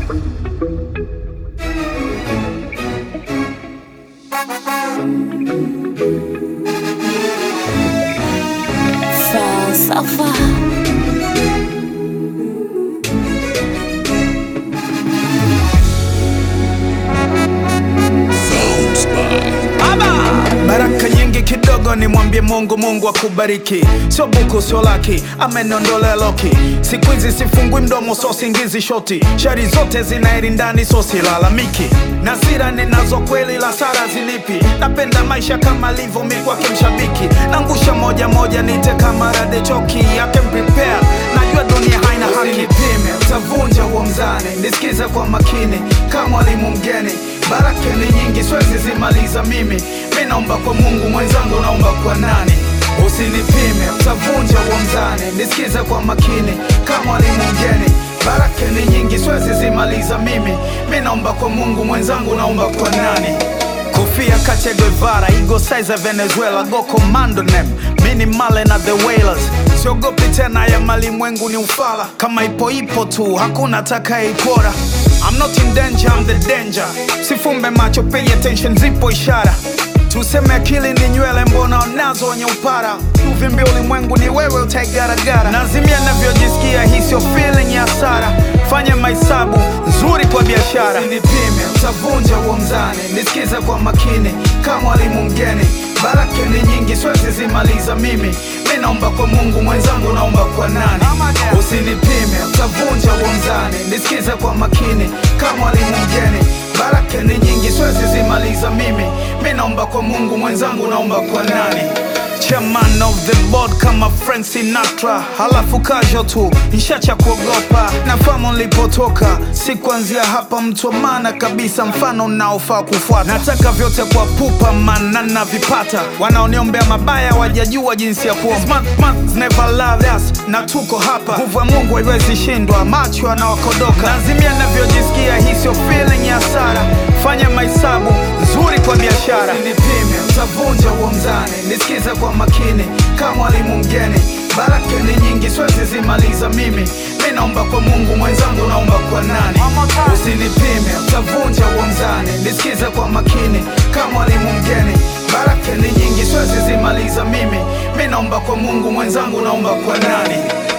Falsafa Baraka nyingi kidogo, nimwambie Mungu, Mungu akubariki. Sio buku, sio laki, amenondolea loki. Siku hizi sifungui mdomo, so singizi shoti. Shari zote zinaeri ndani, so silalamiki. Na sira ninazo kweli, la sara zilipi. Napenda maisha kama livyo, mi kwake mshabiki. Nangusha moja moja, nite kama rade choki. I can prepare, najua dunia haina haki. Usinipime, utavunja huo mzani. Nisikize kwa makini, kama mwalimu mgeni. Baraka ni nyingi, siwezi zimaliza mimi. Mi naomba kwa Mungu, mwenzangu naomba kwa nani? Usinipime, utavunja huo mzani. Nisikize kwa makini, kama mwalimu mgeni. Baraka ni nyingi, siwezi zimaliza mimi. Mi naomba kwa Mungu, mwenzangu naomba kwa nani? Kofia Che Guevara, ego size ya Venezuela, go commando nem mini male na the whalers. Siogopi tena ya malimwengu ni ufala, kama ipo ipo tu, hakuna atakayeipora. I'm not in danger, I'm the danger. Sifumbe macho, pay attention, zipo ishara. Tuseme akili ni nywele, mbona unazo wenye upara? Uvimbi ulimwengu ni wewe, utaigaragara. Nazimia navyojisikia, hii sio feeling ya hasara. Fanya mahesabu nzuri kwa biashara. Usinipime, utavunja huo mzani. Nisikize kwa makini, kama mwalimu mgeni. Baraka ni nyingi, siwezi zimaliza mimi. Mi naomba kwa Mungu, mwenzangu naomba kwa nani? Usinipime, utavunja huo mzani. Nisikize kwa makini, kama mwalimu mgeni. Baraka ni nyingi, siwezi zimaliza mimi. Mi naomba kwa Mungu, mwenzangu naomba kwa nani? Chairman of the board kama Frank Sinatra, halafu kasho tu nishacha kuogopa. Nafahamu nilipotoka, si kuanzia hapa, mtu wa maana kabisa, mfano unaofaa kufuata. Nataka vyote kwa pupa, maana navipata. Wanaoniombea mabaya wajajua jinsi ya kuomba. Smart months never loved us, na tuko hapa. Nguvu ya Mungu haiwezi shindwa, macho anawakodoka. Nazimia navyojisikia, hii sio feeling ya hasara. Fanya mahesabu nzuri kwa biashara. Usinipime, utavunja huo mzani. Nisikize kwa makini, kama mwalimu mgeni. Baraka ni nyingi, siwezi zimaliza mimi. Mi naomba kwa Mungu, mwenzangu naomba kwa nani? Usinipime, utavunja huo mzani. Nisikize kwa makini, kama mwalimu mgeni. Baraka ni nyingi, siwezi zimaliza mimi. Mi naomba kwa Mungu, mwenzangu naomba kwa nani?